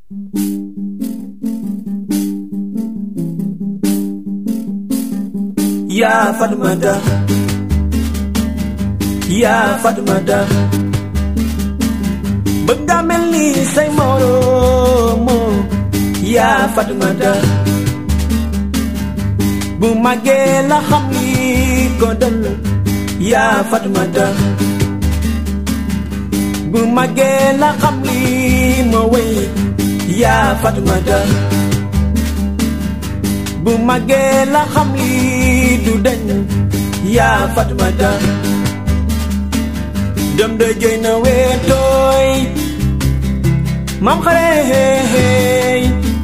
yaa Fatmata yaa Fatmata bëgg nga mel ni say moromo yaa Fatmata bu màggee la xam li ko dal yaa Fatmata bu màggee la xam li ma wéy yaa Fatmata bu màggee la xam li du deñ yaa Fatmata dem de jëy na weetooy mam xare hey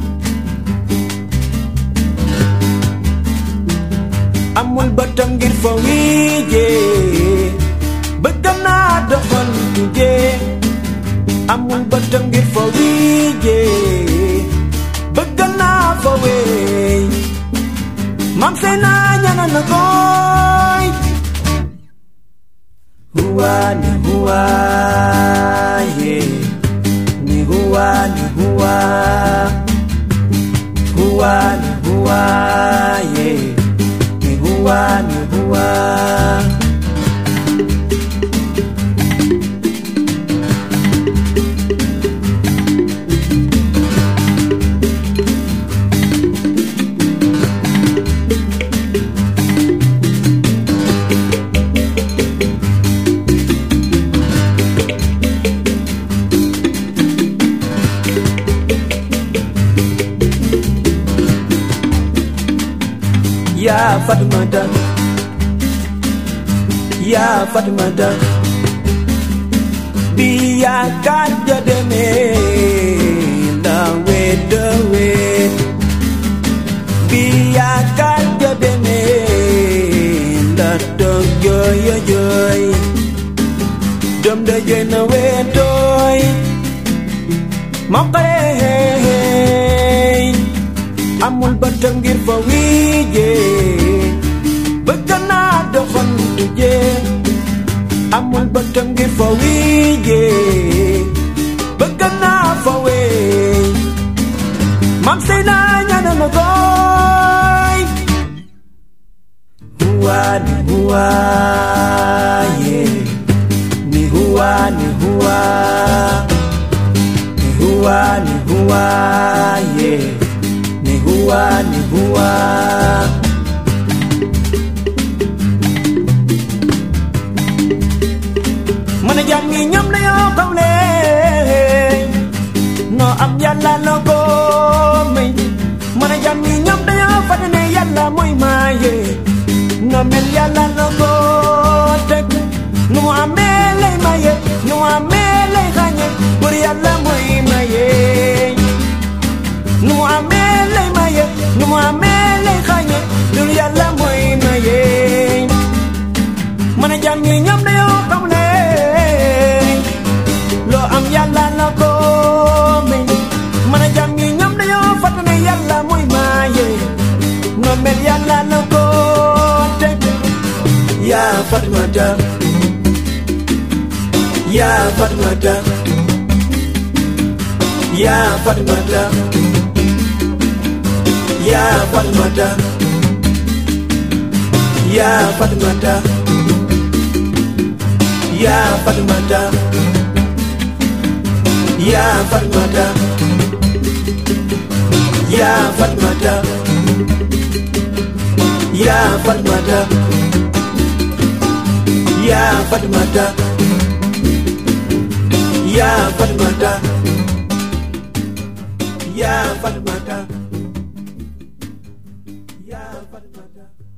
amul bëtam ngir fa wiijee bëggam naa doxal tujee amul bëtam ngir fa wiijee bëggam naa fa weey mam sey naa ñana na koy huwa ni huwa ye ni huwa ni huwa huwa ni huwa ye ni huwa ni huwa yaa Fatmata yaa Fatmata bi yaakaar ja demee la wedd wedd bi yaakaar ja demee la toog jooy jooy dem da jooy na weetooy ma xare amul bëtam ngir fa wiijee bëgg naa doxantu jee amul bëtam ngir fa wiijee bëgg naa fa weey mam sey naa ñana na koy huwa ni huwa ye ni huwa ni huwa ni huwa ni huwa ye ni huwa ni huwa mën a jàmm yi ñoom dañoo kaw leen noo am yàlla la ko may mën a jàmm yi ñoom dañoo fàtte ne yàlla mooy maaye noo mel yàlla la ko teg nu mu amee lay maye nu mu amee lay xañe pour yàlla mooy maye nu mu amee lay maye nu mu amee lay xañe dul yàlla mooy maye mën a jàmm yi ñoom dañoo xam ne loo am yàlla la ko may mën a jàmm yi ñoom dañoo fàtte ne yàlla mooy maye noo mel yàlla la ko teg yaa Fatmata yaa Fatmata yaa Fatmata yaa Fatmata yaa Fatmata yaa Fatmata yaa Fatmata yaa Fatmata yaa Fatmata yaa Fatmata yaa Fatmata yaa Fatmata yaa Fatmata